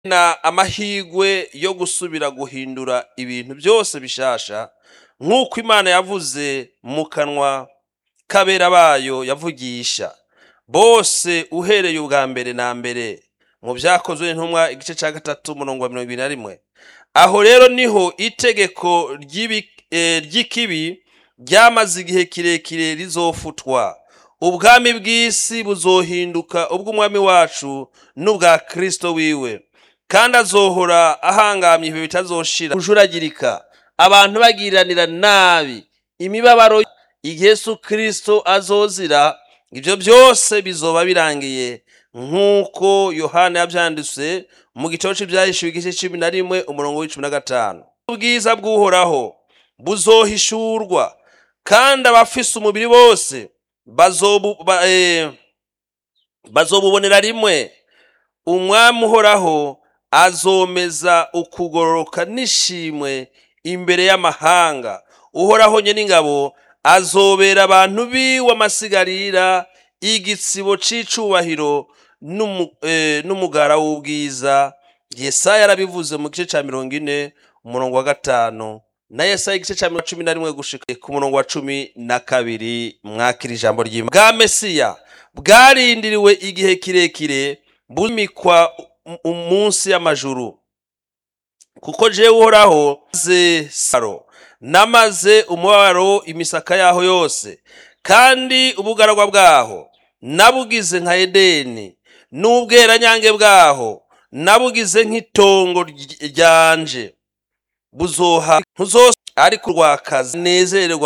na amahigwe yo gusubira guhindura ibintu byose bishasha nk'uko imana yavuze mu kanwa k'abera bayo yavugisha bose uhereye ubwa mbere na mbere mu byakozwe n'intumwa igice cya gatatu umurongo wa mirongo ibiri na rimwe aho rero niho itegeko ry'ibi- eh, ry'ikibi ryamaze igihe kirekire rizofutwa ubwami bw'isi buzohinduka ubw'umwami wacu n'ubwa kristo wiwe kandi azohora ahangamye ibihe bitazoshira kujuragirika abantu bagiranira nabi imibabaro igihe yesu kristo azozira ibyo byose bizoba birangiye nk'uko yohana yabyanditse mu gitabo cy'ibyahishuwe igice cumi na rimwe umurongo w'icumi na gatanu ubwiza bw'uhoraho buzohishurwa kandi abafise umubiri bose bazobu- ba- eh, bazobubonera rimwe umwami uhoraho azomeza ukugororoka n'ishimwe imbere y'amahanga uhoraho nye n'ingabo azobera abantu biwe amasigarira igitsibo c'icubahiro n'umu- eh, n'umugara w'ubwiza yesaya yarabivuze mu gice ca mirongo ine umurongo wa gatanu na yesaya igice ca mirongo cumi na rimwe gushika ku murongo wa cumi na kabiri mwakira ijambo ry'imana bwa mesiya bwarindiriwe igihe kirekire bumikwa umunsi y'amajuru kuko jewe uhoraho maze saro namaze umubabaro imisaka yaho yose kandi ubugaragwa bwaho nabugize nka edeni n'ubweranyange bwaho nabugize nk'itongo ry- ryanje buzoha ntuzose ariko urwakaza nezererwa